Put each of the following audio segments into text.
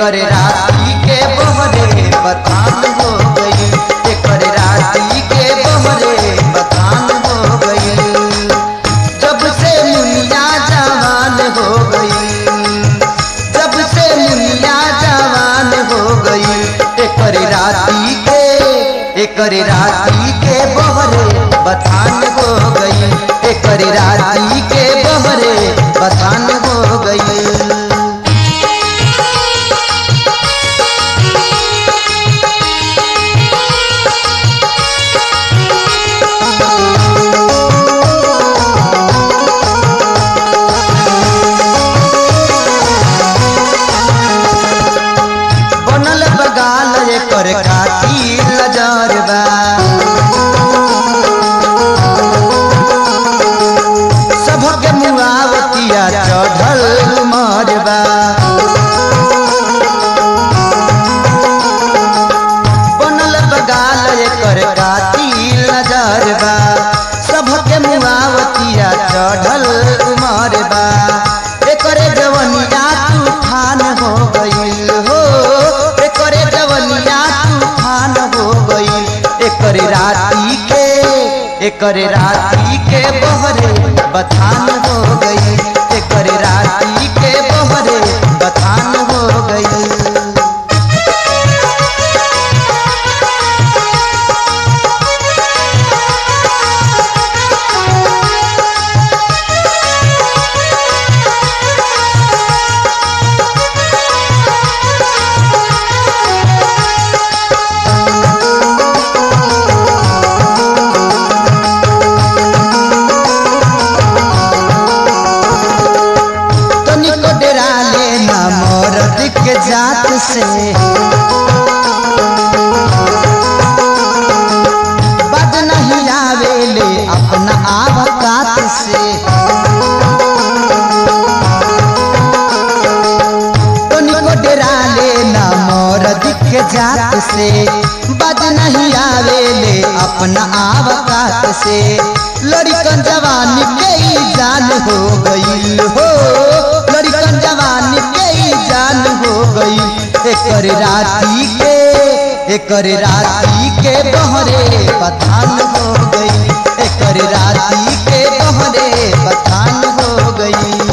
एकर राती के बहरे बथान हो गई एकर राती के बहरे बथान हो गई जब से मुनिया जवान हो गई जब से मुनिया जवान हो गई एकर राती के एकर राती के बहरे बथान हो गई एकर राती के बहरे बथान हो गई बनल बगाल एकर खातिर लजर बा सबके मुआवतिया चढ़ल उमर बा बनल बगाल एकर खातिर लजर बा सबके मुआवतिया चढ़ल उमर बा एकरे जवनिया तूफान हो गईल हो एकरे जवनिया तूफान हो गईल एकर राती के एकर राती के बहरे बथान हो गई एकर राती के बहरे बथान हो गई तनिको डेरा लेना मर्द के जात से बद नहीं आवेले अपना आवकात से तनिको डेरा लेना मर्द के जात से बद नहीं आवेले अपना आवकात से लड़कन जवानी के ही जान हो गई हो लड़कन जवानी के ही जान हो गई एकर राती के एकर राती के बहरे पठान हो गई एकर राती के बहरे पठान हो गई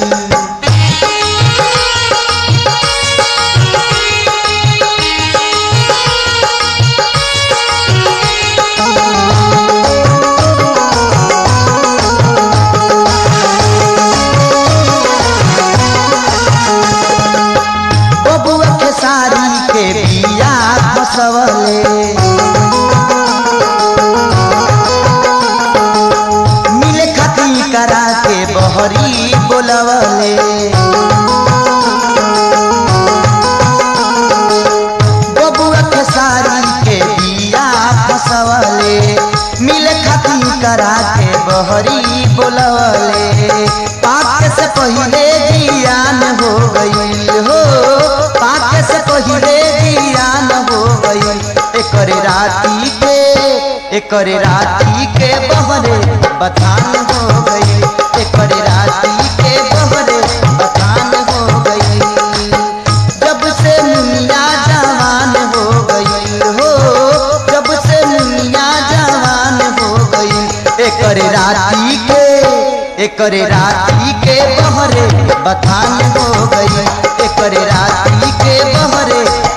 बबुआ के साड़ी के बिया फसवले मिले खती करा के बहरी बोलवले बबुआ के साड़ी के बिया फसवले मिले खती करा के बहरी बोलवले पाक से पहले जियान हो गई हो पाक से पहले जियान हो गई एकर राती के एकर राती के बहरे बथान हो गई एकर राती के बहरे बथान हो गई जब से मुनिया जवान हो गई हो जब से मुनिया जवान हो गई एकर राती के एकर राती के बहरे बथान हो गई एकर राती के बहरे